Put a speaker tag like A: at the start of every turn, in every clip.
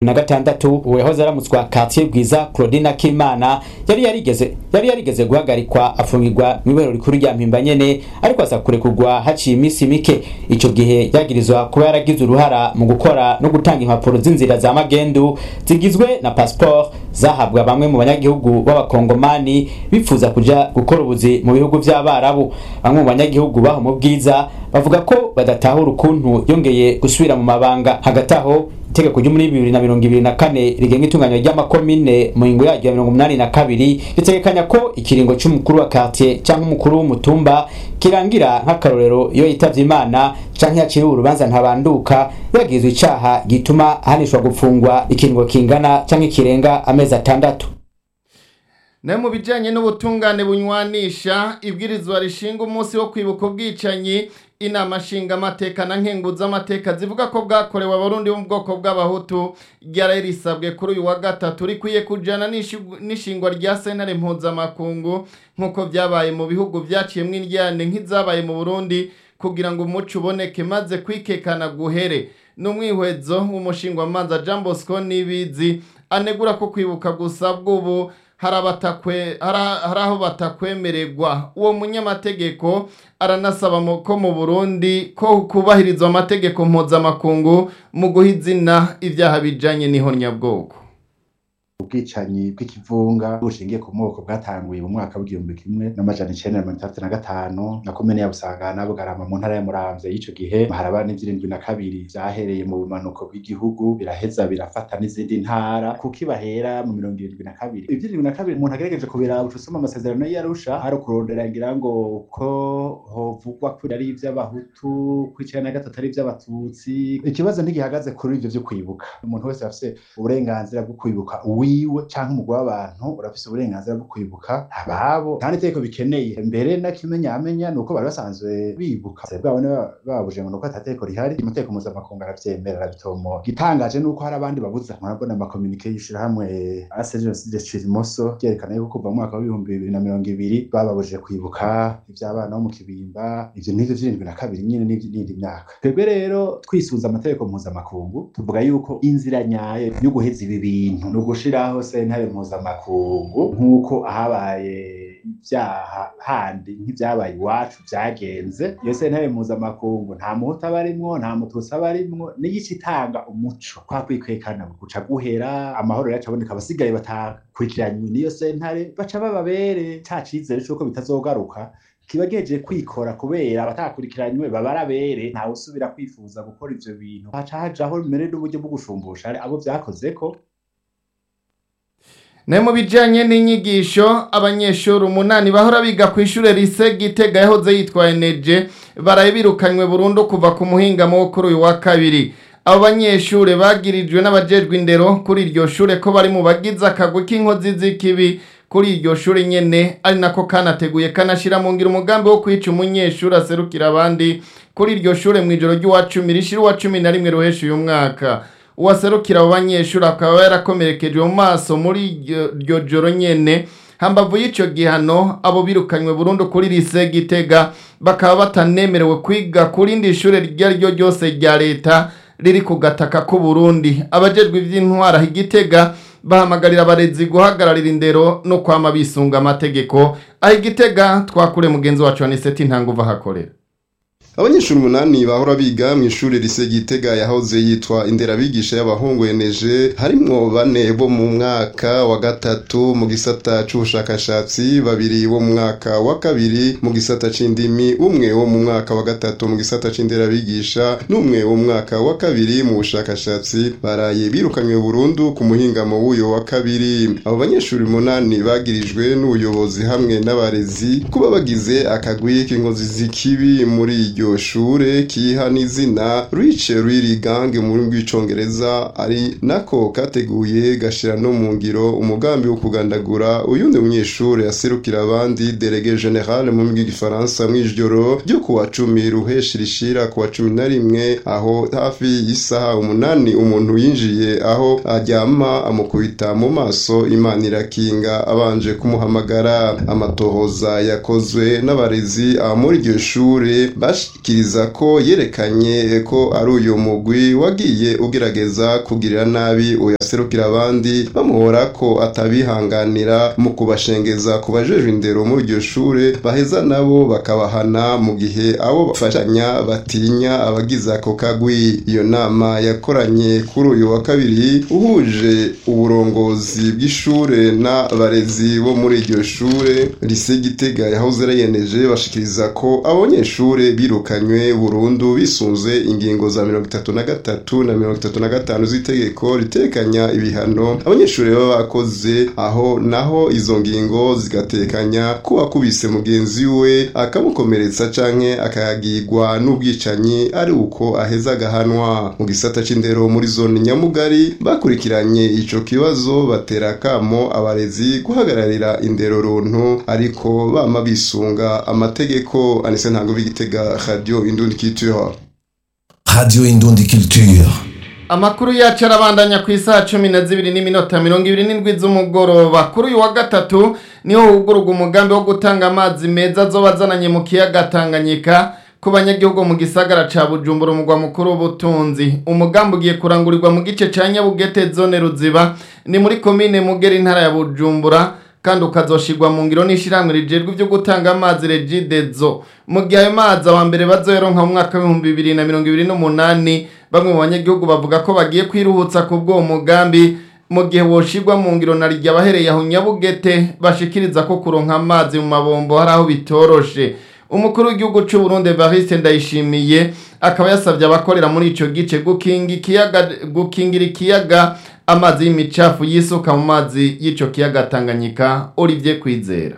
A: na gatandatu uwahoze aramutswa quartier bwiza Claudine Kimana yari yarigeze yari yarigeze guhagarikwa afungirwa mu ibero rikuru rya mpimba nyene ariko aza kurekurwa haciye iminsi mike ico gihe yagirizwa kuba yaragize uruhara mu gukora no gutanga impapuro z'inzira za magendu zigizwe na passport zahabwa bamwe mu banyagihugu b'abakongomani bifuza kuja gukora ubuzi mu bihugu vy'abarabu bamwe mu banyagihugu baho mu bwiza bavuga ko badatahura ukuntu yongeye gusubira mu mabanga hagati aho itegeko ryo muri bibiri na mirongo ibiri na kane rigenga itunganywa ry'amakomine mu ngingo yaryo ya mirongo umunani na kabiri ritegekanya ko ikiringo c'umukuru wa quartier canke umukuru w'umutumba kirangira nk'akarorero iyo yitavye imana canke yaciriwe urubanza ntabanduka yagizwe icaha gituma ahanishwa gupfungwa ikiringo kingana canke kirenga amezi atandatu
B: nayo mu bijyanye n'ubutungane bunywanisha ibwirizwa rishinga umunsi wo kwibuka ubwicanyi inama nshingamateka na nkenguzamateka zivuga ko bwakorewe abarundi bo mu bwoko bw'abahutu ryari risabwe kuri uyu wa gatatu rikwiye kujyana n'ishingwa rya sentare mpuzamakungu nk'uko byabaye mu bihugu byaciyemo indyane nk'izabaye mu burundi kugira ngo umuco uboneke maze kwikekana guhere n'umwihwezo w'umushingwamanza jean bosco n'ibizi anegura ko kwibuka gusa bw'ubu hari aho batakwemererwa uwo munyamategeko aranasaba ko mu burundi ko kubahirizwa amategeko mpuzamakungu mu guha izina ibyaha bijyanye n'ihonyabwoko
C: ubwicanyi bw'ikivunga bushingiye ku moko bwatanguye mu mwaka w'igihumbi kimwe n'amajana icenda na mirongo itandatu na gatanu na komine ya busangana bugarama mu ntara ya muramvya y'ico gihe haraba n'ivyirindwi na kabiri vyahereye mu bumanuko bw'igihugu biraheza birafata n'izindi ntara kuko ibahera mu mirongo irindwi na kabiri ivyirindwi na kabiri umuntu agerageje kubiraba uca usoma amasezerano y'arusha hari ukurondera ngira ngo ko hovugwa ko ari ivy'abahutu ko icenda na gatatu ari ivy'abatutsi ikibazo ntigihagaze kuri ivyo vyo kwibuka umuntu wese afise uburenganzira bwo kwibuka wiwe canke umugwi w'abantu urafise uburenganzira bwo kwibuka ababo nta n'itegeko bikeneye mbere nakimenyamenya ni uko bari basanzwe bibuka bwabo babuje ngo nuko atategeko rihari amategeko mpuzamakungu aravyemera arabitomoa igitangaje nuko hari abandi babuza murabona amakomunike y'ishirahamwe ase jenoside cirimoso ryerekana yuko kuva mu mwaka w'ibihumbi bibiri na mirongo ibiri bababujije kwibuka ivy'abana bo mu kibimba ivyo n'ivyo vy'irindwi na kabiri nyene n'indi myaka twebwe rero twisuza amategeko mpuzamakungu tuvuga yuko inzira nyayo yo guheza ibi bintu ni ugushira aho sentare mpuzamakungu nk'uko ahabaye ibyaha handi nk'ibyabaye iwacu byagenze iyo sentare mpuzamakungu nta muhutu aba arimwo nta mututsi aba arimwo n'igice itanga umuco kwa kwikwekana guca guhera amahoro yacu aboneka abasigaye batakurikiranywe n'iyo sentare baca bababere ca cizere c'uko bitazogaruka kiba geje kwikora kubera abatakurikiranywe baba arabere ntawe usubira kwifuza gukora ivyo bintu haca hajaho mbere n'uburyo bwo gushumbusha abo vyakozeko
B: ne mu bijyanye n'inyigisho abanyeshuri umunani bahora biga ku ishuri rise gitega yahoze yitwa eneje barabirukanywe burundu kuva ku muhingamo wo kuri uyu wa kabiri abo banyeshuri bagirijwe n'abajejwe indero kuri iryo shuri ko bari mu bagize akagwi k'inkozi z'ikibi kuri iryo shuri nyene ari nako kanateguye kanashira mu ngira umugambi wo kwica umunyeshuri aserukira abandi kuri iryo shuri mu ijoro ry'uwa cumi rishira uwa cumi na rimwe ruhesha uyu mwaka uwaserukira abo banyeshuri akaba yarakomerekejwe mu maso muri iryo joro nyene hambavu y'ico gihano abo birukanywe burundu kuri lise gitega bakaba batanemerewe kwiga ku rindi shure iryo ari ryo ryose rya leta riri ku gataka k'u Burundi abajejwe ivy'intwara igitega bahamagarira abarezi guhagararira indero no kwama bisunga amategeko aho igitega twakure mugenzi wacu aniseti ntanguva hakorera
D: abanyeshuri umunani bahora biga mu ishuri rise gitega yahoze yitwa inderabigisha y'abahungu eneje harimwo bane bo mu mwaka wa gatatu mu gisata c'ubushakashatsi babiri bo mu mwaka wa kabiri mu gisata c'indimi umwe wo mu mwaka wa gatatu mu gisata c'inderabigisha n'umwe wo mu mwaka wa kabiri mu bushakashatsi baraye birukanywe burundu ku muhingamo w'uyo wa kabiri abo banyeshuri umunani bagirijwe n'ubuyobozi hamwe n'abarezi kuba bagize akagwi k'inkozi z'ikibi muri iryo shure kiha n'izina rice riri gange mu rurimi rw'icongereza ari nako kateguye gashira no mu ngiro umugambi wo kugandagura uyundi munyeshure aserukira abandi delege general mu rurimi rw'igifaransa mw'ijoro ryo kuwa cumi ruheshi rishira kuwa cumi na rimwe aho hafi y'isaha umunani umuntu yinjiye aho aryama amukubita mu maso imana irakinga abanje kumuhamagara amatohoza yakozwe n'abarezi aba muri iryo shure bashikiriza ko yerekanye ko ari uyu mugwi wagiye ugerageza kugirira nabi uya aserukira abandi bamuhora ko atabihanganira mu kubashengeza ku bajejwe indero muri iryo shure baheza nabo bakabahana mu gihe abo bafashanya batinya abagize ako kagwi iyo nama yakoranye kuri uyu wa kabiri uhuje uburongozi bw'ishure n'abarezi bo muri iryo shure lise gitega yahoze arayeneje bashikiriza ko abanyeshure birukanywe burundu bisunze ingingo za mirongo itatu na gatatu na mirongo itatu na gatanu z'itegeko ritekanya ibihano abanyeshure baba bakoze aho naho izo ngingo zigatekanya ko wakubise mugenzi we akamukomeretsa canke akayagirwa n'ubwicanyi ari uko aheza agahanwa mu gisata c'indero muri zone nyamugari bakurikiranye ico kibazo batera kamo abarezi guhagararira indero runtu ariko bama bisunga amategeko anise ntango b'igitega radio indundi culture
E: Radio Indundi Culture.
B: Amakuru yacu arabandanya ku isaha cumi na zibiri n'iminota mirongo ibiri n'indwi z'umugoroba kuri uyu wa gatatu niho hugururwa umugambi wo gutanga amazi meza azoba azananye mu kiyaga Tanganyika ku banyagihugu mu gisagara ca Bujumbura umugwa mukuru w'ubutunzi umugambi ugiye kurangurirwa mu gice ca Nyabugete zone Ruziba ni muri komine Mugera intara ya Bujumbura kandi ukazoshirwa mu ngiro n'ishiramwe rijejwe ivyo gutanga amazi Regidezo mu gihe ayo mazi aba mbere bazoyaronka mu mwaka w'ibihumbi bibiri na mirongo ibiri n'umunani bamwe mu banyagihugu bavuga ko bagiye kwiruhutsa ku bw'uwo mugambi mu gihe woshirwa mu ngiro na rya bahereye aho Nyabugete bashikiriza ko kuronka amazi mu mabombo hari aho bitoroshe umukuru w'igihugu c'u Burundi Evariste Ndayishimiye akaba yasavye abakorera muri ico gice gukinga ikiyaga gukingira ikiyaga amazi y'imicafu yisuka mu mazi y'ico kiyaga Tanganyika Olivier Kwizera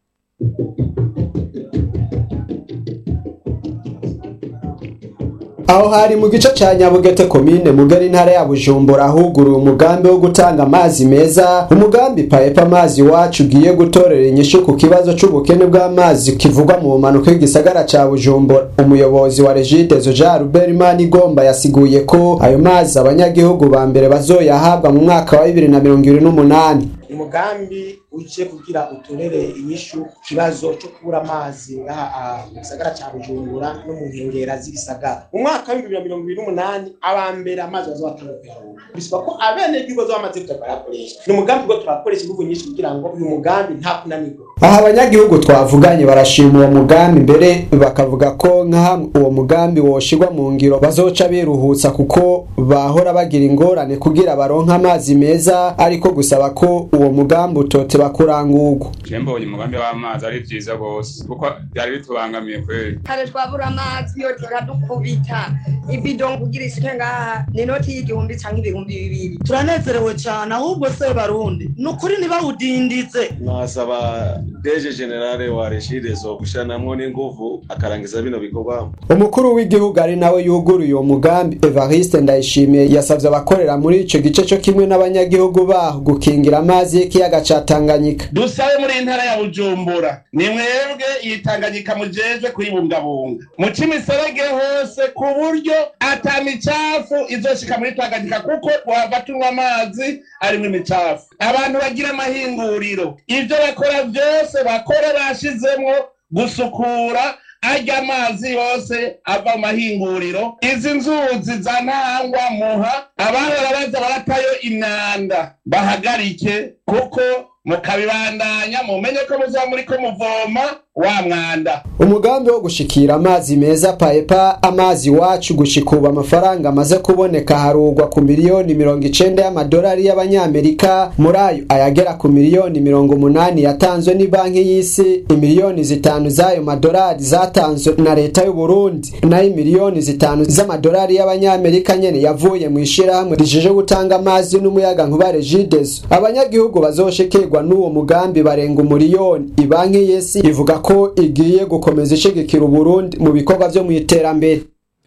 F: aho hari mu gice ca nyabugete komine mugari intara ya bujumbura huguruye umugambi wo gutanga amazi meza umugambi paepa amazi wacu ugiye gutorera inyishu ku kibazo c'ubukene bw'amazi kivugwa mu bumanuko y'igisagara ca bujumbura umuyobozi wa regidezo jean rubert manigomba yasiguye ko ayo mazi abanyagihugu ba mbere bazoyahabwa mu mwaka wa bibiri na mirongo ibiri n'umunani
G: umugambi uje kugira utorere inyishu kibazo cyo kubura amazi ngaha mu gisagara cya bujumbura no mu nkengera z'ibisagara mu mwaka w'ibihumbi bibiri na mirongo ibiri n'umunani aba mbere amazi bazobatanga kuyaronka bisaba ko abenegihugu bazoba bamaze kuja barayakoresha ni umugambi ubwo turakoresha inguvu nyinshi kugira ngo uyu mugambi nta kunanirwa
F: aha abanyagihugu twavuganye barashima uwo mugambi mbere bakavuga ko nka hamwe uwo mugambi woshirwa mu ngiro bazoca biruhutsa kuko bahora bagira ingorane kugira baronke amazi meza ariko gusaba ko uwo mugambi utoteba kurangurwa
H: je mbonye umugambi w'amazi ari vyiza gose kuko byari bitubangamiye kweli
I: kare twabura amazi yo turadukubita ibido kugira ishike ngaha ni inoti y'igihumbi canke ibihumbi bibiri
J: turanezerewe cyane ahubwo se barundi ni ukuri ntibawudindize
K: nasaba deje generale wa regidezo gushiranamwo n'inguvu akarangiza bino bikorwa
F: umukuru w'igihugu ari nawe yuguruye uwo mugambi evariste ndayishimiye yasavye abakorera muri ico gice co kimwe n'abanyagihugu baho gukingira amazi y'ikiyaga ca tanganyika
L: dusabe muri intara ya bujumbura ni mwebwe iyi tanganyika mujejwe kuyibungabunga muce imiserege hose ku buryo ata micafu izoshika muri tanganyika kuko wava tunywa amazi arimwo imicafu abantu bagira amahinguriro ivyo bakora vyose bakore bashizemwo gusukura arya amazi yose ava mu mahinguriro izi nzuzi za ntangwa muha abahora baza baratayo imyanda bahagarike kuko mukabibandanya mumenye ko muzaba muriko muvoma wa mwanda
F: umugambi wo gushikira amazi meza paepa amazi wacu gushikuba amafaranga amaze kuboneka harugwa ku miliyoni mirongo icenda y'amadolari y'abanyamerika muri ayo ayagera ku miliyoni mirongo umunani yatanzwe ni banki y'isi imiliyoni zitanu z'ayo madolari zatanzwe na leta y'u Burundi nayo imiliyoni zitanu z'amadolari y'abanyamerika nyene yavuye mu ishirahamwe rijeje gutanga amazi n'umuyaga nkuba regidezo abanyagihugu bazoshikirwa n'uwo mugambi barenga umuriyoni ibanki y'isi ivuga ko igiye gukomeza ishigikira Uburundi mu bikorwa vyo mu iterambere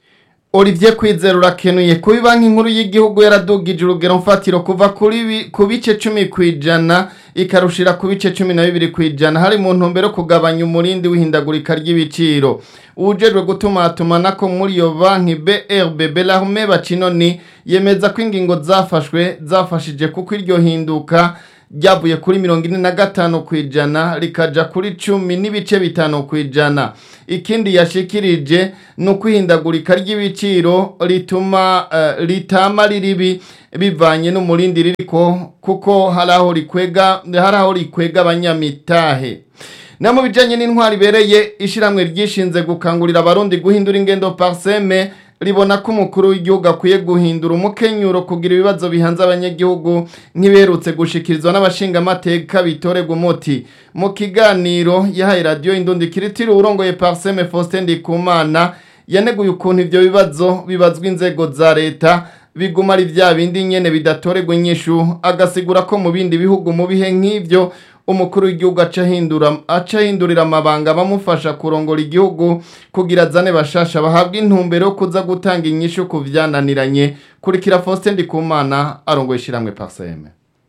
B: Olivier Kwizera urakenuye kuba banki nkuru y'igihugu yaradugije urugero mfatiro kuva kuri ku bice 10 kwijana ikarushira ku bice 12 kwijana hari mu ntumbero kugabanya umurindi w'ihindagurika ry'ibiciro ujejwe gutumatuma nako muri iyo banki BRB Belarme Bacinoni yemeza ko ingingo zafashwe zafashije kuko iryo hinduka ryavuye kuri mirongo ine na gatanu ku ijana rikaja kuri cumi n'ibice bitanu ku ijana ikindi yashikirije ni ukwihindagurika ry'ibiciro rituma uh, ritama riribi bivanye n'umurindi ririko kuko hari aho rikwega hari aho rikwega abanyamitahe na mu bijanye n'intwari ibereye ishiramwe ryishinze gukangurira abarundi guhindura ingendo parseme ribona ko umukuru w'igihugu akwiye guhindura umukenyuro kugira ibibazo bihanze abanyagihugu nk'ibiherutse gushikirizwa n'abashingamateka bitorerwa umuti mu kiganiro yahaye radiyo indundi kiritiri urongoye parseme faustin ndikumana yaneguye ukuntu ibyo bibazo bibazwa inzego za leta biguma ari bya bindi nyene bidatorerwa inyishu agasigura ko mu bindi bihugu mu bihe nk'ivyo umukuru w'igihugu aca ahindura aca ahindurira amabanga bamufasha kurongora igihugu kugira azane bashasha bahabwa intumbero yo kuza gutanga inyishu ku vyananiranye kurikira Faustin Ndikumana arongoye ishiramwe Parseme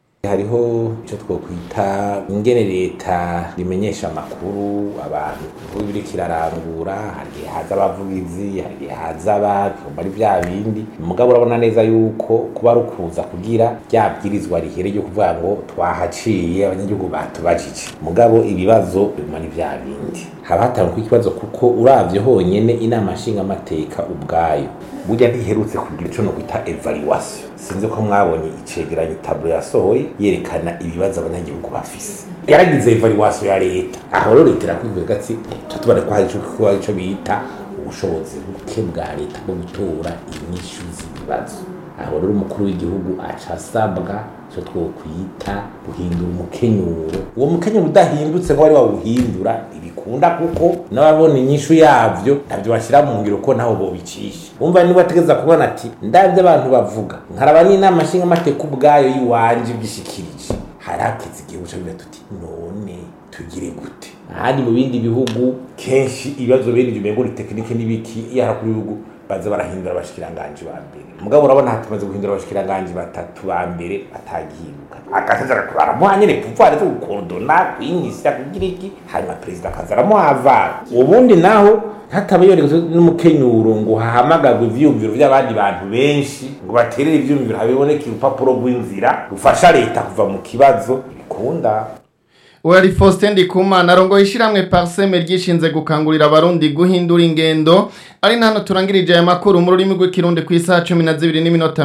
M: hariho icyo twokwita ingene leta rimenyesha amakuru abantu kuko biriko irarangura hari igihe haza abavugizi hari igihe haza abavyumva ari vya bindi mugabo urabona neza yuko kuba ari ukuza kugira rya bwirizwa rihere ryo kuvuga ngo twahaciye abanyagihugu batubajije mugabo ibibazo biguma ni vya bindi haba hatangwa ikibazo kuko uravye honyene inama nshingamateka ubwayo burya ntiherutse kugira ico no kwita evaluation sinzi ko mwabonye icegeranyo tablo yasohoye yerekana ibibazo abanyagihugu bafise yaragize evaluation ya leta aho rero leta irakwivuga ati tutubona ko hari ico ico bita ubushobozi buke bwa leta bwo gutora inyishu z'ibibazo aho rero umukuru w'igihugu aca asabwa icyo twokwita guhindura umukenyuro uwo mukenyuro udahindutse ngo wari wawuhindura ntibikunda kuko n'ababona inyishu yavyo ntabyo bashyira mu ngiro ko naho bobicisha wumva niba ategeza kubona ati ndabyo abantu bavuga nkaraba n'inama nshingamateka ubwayo y'iwanje byishikirije hari hakeze igihe buca biba tuti none tugire gute ahandi mu bindi bihugu kenshi ibibazo bene ibyo umengo ni tekinike n'ibiki iyo harakuru ibihugu baza barahindura abashikiranganji ba mbere mugabo urabona hatumaze guhindura abashikiranganji batatu ba mbere batagihinduka agasaza baramuha nyene pouvoir zo gukordona kwinyisha kugira iki hanyuma perezida akaza aramuhavara ubundi naho hataba yoregezwe n'umukenyuro ngo hahamagagwe ivyiyumviro vy'abandi bantu benshi ngo baterere ivyiyumviro habiboneke urupapuro rw'inzira rufasha leta kuva mu kibazo bikunda
B: Wari Faustin Ndikumana arongoye ishiramwe Parseme ryishinze gukangurira abarundi guhindura ingendo ari nano turangirije aya makuru mu rurimi rw'ikirundi ku isaha 12 n'iminota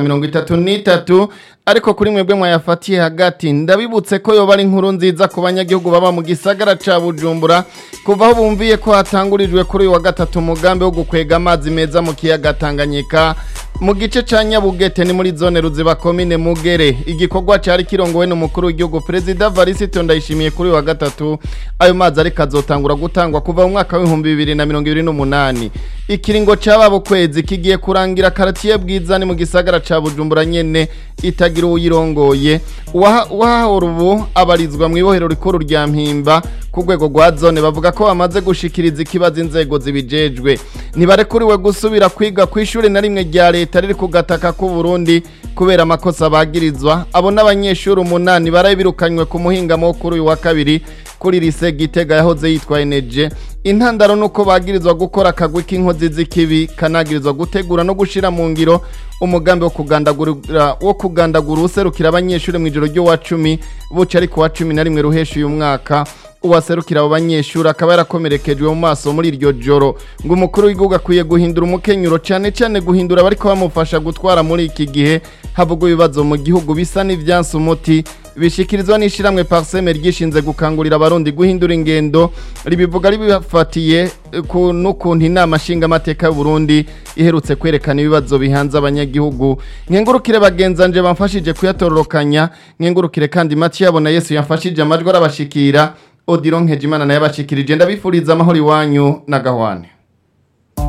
B: 33 ariko kuri mwebwe mwayafatiye hagati ndabibutse ko yoba ari inkuru nziza ku banyagihugu baba mu gisagara ca Bujumbura kuva aho bumviye ko hatangurijwe kuri uyu wa gatatu umugambi wo gukwega amazi meza mu kiyaga Tanganyika mu gice ca Nyabugete ni muri zone ruziba komine Mugere igikorwa cari kirongowe n'umukuru w'igihugu Perezida Varisito Ndayishimiye kuri uyu wa gatatu ayo mazi ariko azotangura gutangwa kuva mu mwaka w'ibihumbi bibiri na mirongo ibiri n'umunani ikiringo c'ababo kwezi kigiye kurangira karatiye bwiza ni mu gisagara ca Bujumbura nyene itagira uyirongoye uwahahora ubu abarizwa mu ibohero rikuru rya Mpimba ku rwego rwa zone bavuga ko bamaze gushikiriza ikibazo inzego zibijejwe ntibarekuriwe gusubira kwiga ku ishuri na rimwe rya leta riri ku gataka k'u Burundi kubera amakosa bagirizwa abo n'abanyeshuri umunani barabirukanywe ku muhingamo wo kuri uyu wa kabiri kuri lise Gitega yahoze yitwa Eneje intandaro nuko bagirizwa gukora akagwi k'inkozi z'ikibi kanagirizwa gutegura no gushira mu ngiro umugambi wo kugandagura wo kugandagura userukira abanyeshuri mu ijoro ryo wa 10 buca ari ku wa 11 ruhesha uyu mwaka uwaserukira abo banyeshuri akaba yarakomerekejwe mu maso muri iryo joro ngo umukuru w'igihugu akwiye guhindura umukenyuro cyane cyane guhindura abariko bamufasha gutwara muri iki gihe havugwa ibibazo mu gihugu bisa n'ivyansi umuti bishikirizwa n'ishiramwe parseme ryishinze gukangurira abarundi guhindura ingendo ribivuga ribifatiye ku n'ukuntu inama nshingamateka y'u Burundi iherutse kwerekana ibibazo bihanze abanyagihugu nkengurukire bagenzanje bamfashije kuyatororokanya nkengurukire kandi Mathieu yabona Yesu yamfashije amajwi arabashikira Odilon Nkejimana naye abashikirije ndabifuriza amahoro iwanyu na gahwane